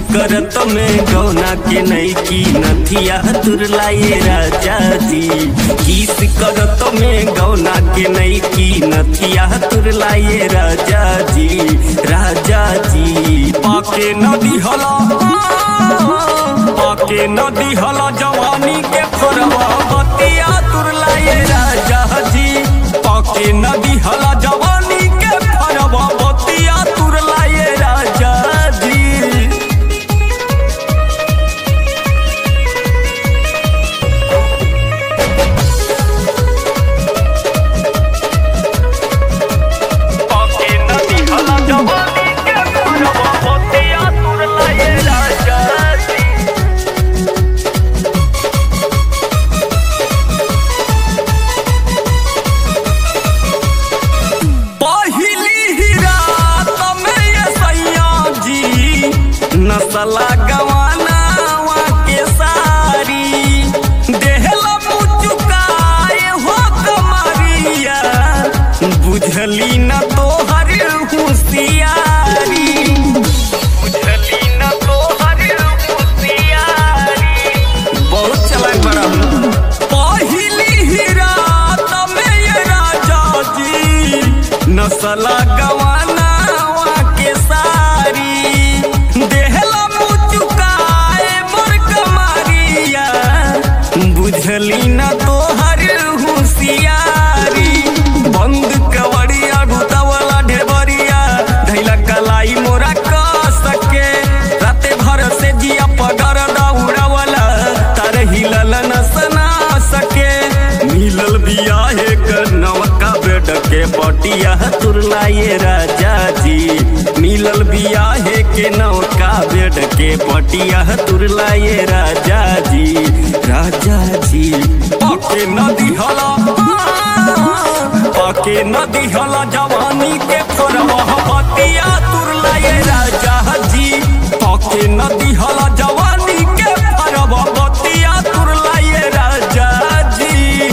करत में गौना के नई की नथिया तुरलाए राजा जी किस करत में गौना के नई की नथिया तुरलाए राजा जी राजा जी पाके नदी हला पाके नदी हला जवानी के फरवा बतिया तुरलाए राजा जी पाके नदी हला जवानी के फरवा बतिया तुरलाए राजा जी पाके नदी हला जवानी के फरवा बतिया तुरलाए राजा जी पहिली ही रात में ये सैया जी नसला गवाना के सारी देहला मुचुकाए हो कमरिया बुझली न तोहर होशियारी बुझली न तोहर होशियारी बहुत चलाक बड़ा पहिली ही रात में ये राजा जी नसला गवाना के सारी देहला मुचुकाए मोर कमारिया बुझली न तोहर होशियारी बंद कवड़िया गुतावला ढेबरिया धैला कलाई मोरा क सके राते भर से जिया पगर दौड़ावला तार हिलल न सना सके मिलल बियाहे कर नवका बेड के पटिया तुरलाए राजा जी मिलल बियाहे के नवका बेड के पटिया तुरलाए राजा जी राजा जी पाके नदी हला पाके नदी हला जवानी के फरवा बतिया तुरलाए राजा जी पाके नदी हला जवानी के फरवा बतिया तुरलाए राजा जी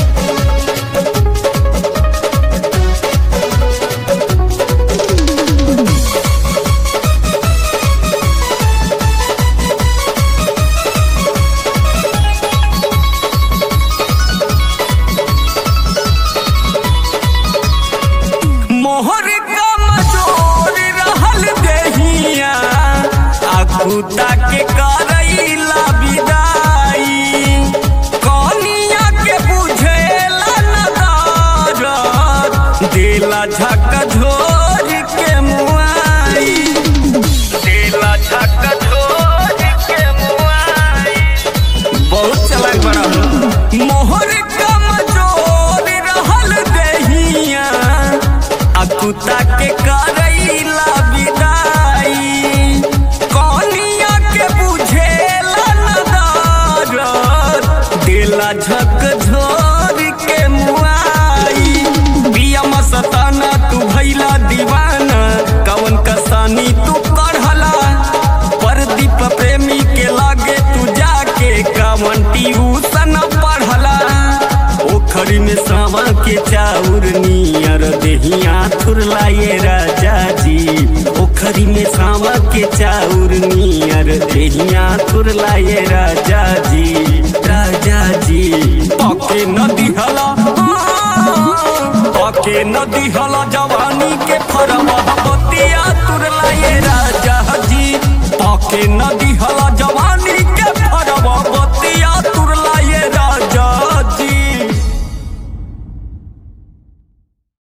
मोहर कमजोर रहल देहिया आकुता के करैला विदाई कनिया के बुझेला नदारत देला झक झोर के मुआई देला झक झोर के मुआई बहुत चलाक बड़ा मोहर कमजोर रहल देहिया आ कुत्ता के करैला विदाई कनिया के बुझेला नदारत देला झक झोर के मुआई पिया मस्ताना तू भैला दीवाना कवन कसानी तू करहला परदीप प्रेमी के लागे तू जाके कवन ट्यूशन पढ़ला ओखरी में सावा के चाउर नियर देहिया थुरलाए राजा जी ओखरी में सावा के चाउर नियर देहिया थुरलाए राजा जी राजा जी पाके नदी हला पाके नदी हला जवानी के फरवा बतिया तुरलाए राजा जी पाके नदी हला